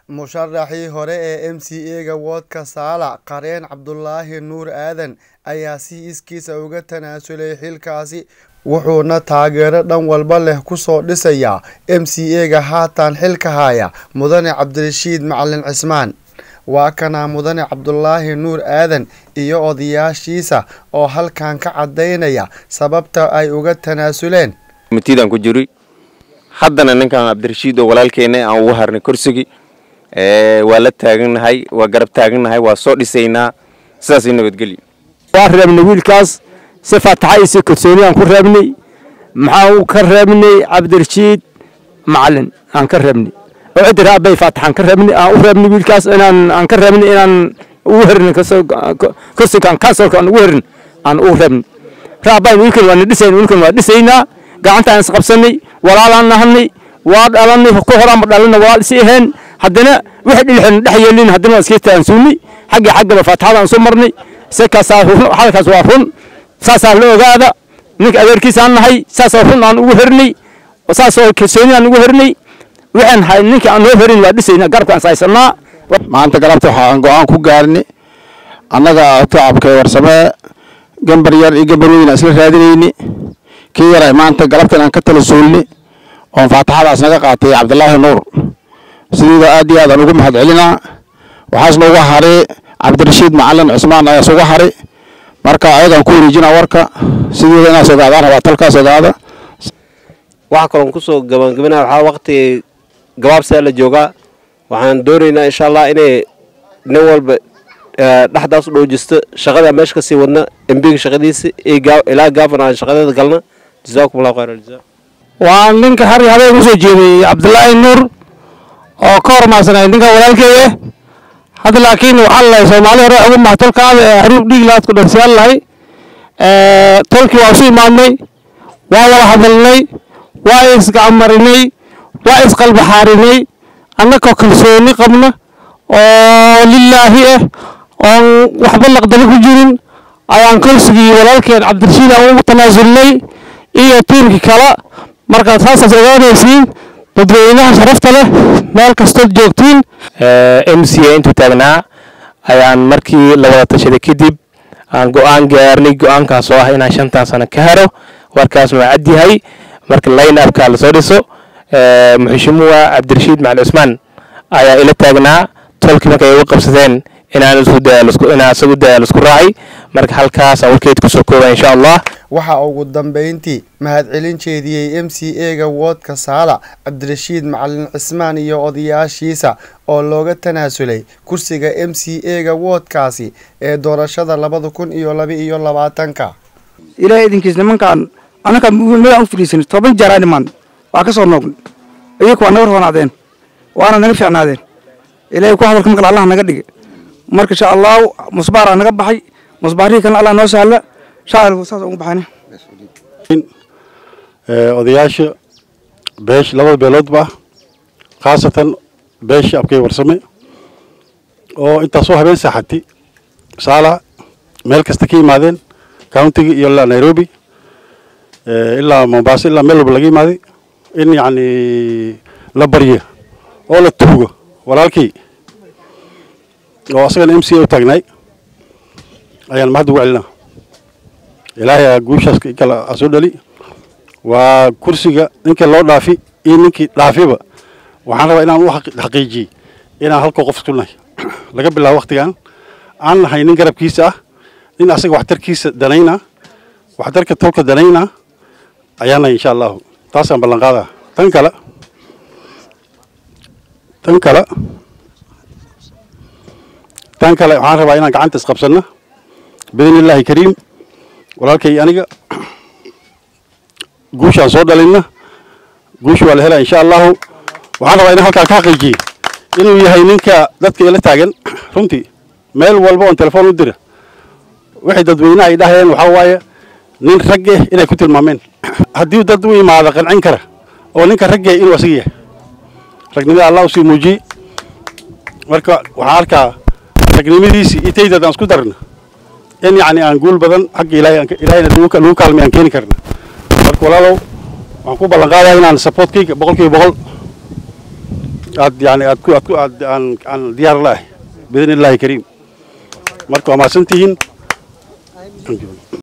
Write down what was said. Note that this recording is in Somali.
musharaxii hore ee m c a-ga woodka saalax qareen cabdulaahi nuur aadan ayaa si iskiisa uga tanaasulay xilkaasi wuxuuna taageero dhan walba leh kusoo dhisayaa m c a-ga haatan xilka haya mudane cabdirashiid macalin cismaan waa kanaa mudane cabdulaahi nuur aadan iyo odayaashiisa oo halkan ka cadaynaya sababta ay uga tanaasuleen mitiidaan ku jiri haddana ninkan cabdirashiid oo walaalkeena aan ugu harnay kursigii waa la taagannahay waa garab taagannahay waa soo dhisaynaa sidaasii nabadgelyo waa reebnay wiilkaas si faataxa iyo si kalsooni aan ku reebnay maxaan ka reebnay cabdirashiid macalin aan ka reebnay oo ciddi raabay faataxaan ka reebnay aan u reebnay wiilkaas inaan aan ka reebnay inaan ugu herin kursigaan kansolka aan ugu herin aan ugu reebnay raabayn wiilkan waa na dhisayn wiilkan waa dhisaynaa gacantaan isqabsanay walaalaan nahanay waa dhalanay ku horaanba dhalana walaal isi aheen haddana wixii dhilixin dhex yeelin haddana waa iska taansuunay xagga xaggaba faataxada aan soo marnay sikaasaa halkaas waa run saasaa la ogaada ninka adeerkiisaan nahay saasoo run aan ugu hernay saasoo kalsooni aan ugu hernay waxaan hay ninka aan noo herin waa dhisayna garabkaan saysanaa maanta galabta waxaan go-aan ku gaarnay annaga tacabka warsamee gambar yar iyo gambar weyn aan isla raadinayni kii yaray maanta galabtan aan ka tala suulni oon faataxadaas naga qaatay cabdilaahi nuur sidiida aad iyo aad aan ugu mahad celinaa waxaas nooga haray cabdirashiid macalin cusmaan ayaas uga haray marka ayagaan ku wareejinaa warka sideeda inaas ogaadaan rabaa talkaas ogaada waxaa kaloon kusoo gabangabinaa waxaa waqti gabaabsiaa la joogaa waxaan doonaynaa insha allah inay nin walba dhexdaas u dhowjisto shaqada meesha kasii wadna embiga shaqadiisa ilaa gaafan aan shaqadeeda galna jazaakum allahu khayr aljaza waa ninka har habeen usoo jeediyey cabdilaahi nuur oo ka hormaarsanay ninka walaalkeeye hadda laakiin waxaa lalahay soomaali hore ugu maha tolkaada ee xaruuf dhiig laadku dharsiyaan lahay tolkii waa isu imaadnay waa wada hadalnay waa isgacmarinay waa isqalbaxaarinay annagoo kalsooni qabna oo lilaahi ah oon waxba laqdaba ku jirin ayaan kursigii walaalkeen cabdirashiid aan ugu tanaasulnay iyo tiirkii kale marka saasaas ogaanaysiin dadweynaha sharafta leh meel kastood joogtiin m c a intuu taagnaa ayaan markii la wada tashaday kadib aan go-aan gaarnay go-aankaas oo ah inaan shantan sano ka haro warkaasna waa cadyahay marka line upka lasoo dhiso muxishimuwa cabdirashiid macali cusmaan ayaa ila taagnaa tolkii markay uga qabsadeen inaan isagu daya lasku raacay marka halkaas aan warkeed kusoo kooba insha allah waxaa ugu dambeyntii mahadcelin jeediyey m c a-ga woodka saalax cabdirashiid macalin cismaan iyo odayaashiisa oo looga tanaasulay kursiga m c a-ga woodkaasi ee doorashada labada kun iyo laba iyo labaatanka ilaahay idinkiis nimankaan annakaa madaan u fadhiisanay toban jeer aa dhimaan waa ka soo noognay iyaku waa naga roonaadeen waana naga fiicnaadeen ilaahay ku hadalka maqal allah naga dhigay marka insha allahu musbaaraa naga baxay musbaarihii kalena allah noo sahla shacirku saas ugu baxani odayaasha beesh labada beeloodba khaasatan beesha abkay warsame oo intaasoo habeen saaxatay saala meel kasta ka yimaadeen countiga iyo ilaa nairobi ilaa mombaaso ilaa meel walba laga yimaaday in yacni la baryo oo la tuugo walaalkii oo asagana m c a u taagnaay ayaan mahad ugu celinaa ilaahay guushaas kale a soo dhali waa kursiga ninka loo dhaafi iyo ninkii dhaafiba waxaan rabaa inaan u xaqiijiyey inaan halkoo qof isku nahay laga bilaabo waktigan aan nahay nin garabkiisa ah nin asaga waxtarkiisa danayna waxtarka tolka danayna ayaan nahay insha allahu taasaan ballan qaadaa tan kale tan kale tan kale waxaan rabaa inaan gacanta isqabsanno biidni illaahi kariim walaalkay aniga guushaan soo dhalinna guusha waa la helaa insha allahu waxaan rabaa inaan halkaan ka xaqiijiyey inuu yahay ninka dadka ila taagan runtii meel walba oon telefoon u dira waxay dadweynaha ay dhahayeen waxaa waaye nin ragge inay ku tilmaameen haddii dad u imaada qancin kara oo ninka ragge inuu asaga yahay ragnimada allah usii muujiyey marka waxaan arkaa ragnimadiisii iyo taydad aan isku darna in yacni aan guul badan xagga ilaahay ilaahayna lagu kaalmay aan keeni karna marka walaalow waxaan ku ballan qaadaya inaan supportkayga boqol kiiba boqol aad yani aad ku aad ku aad aan aan diyaar la ah biidni illaahi kariim marka waa mahadsantihiin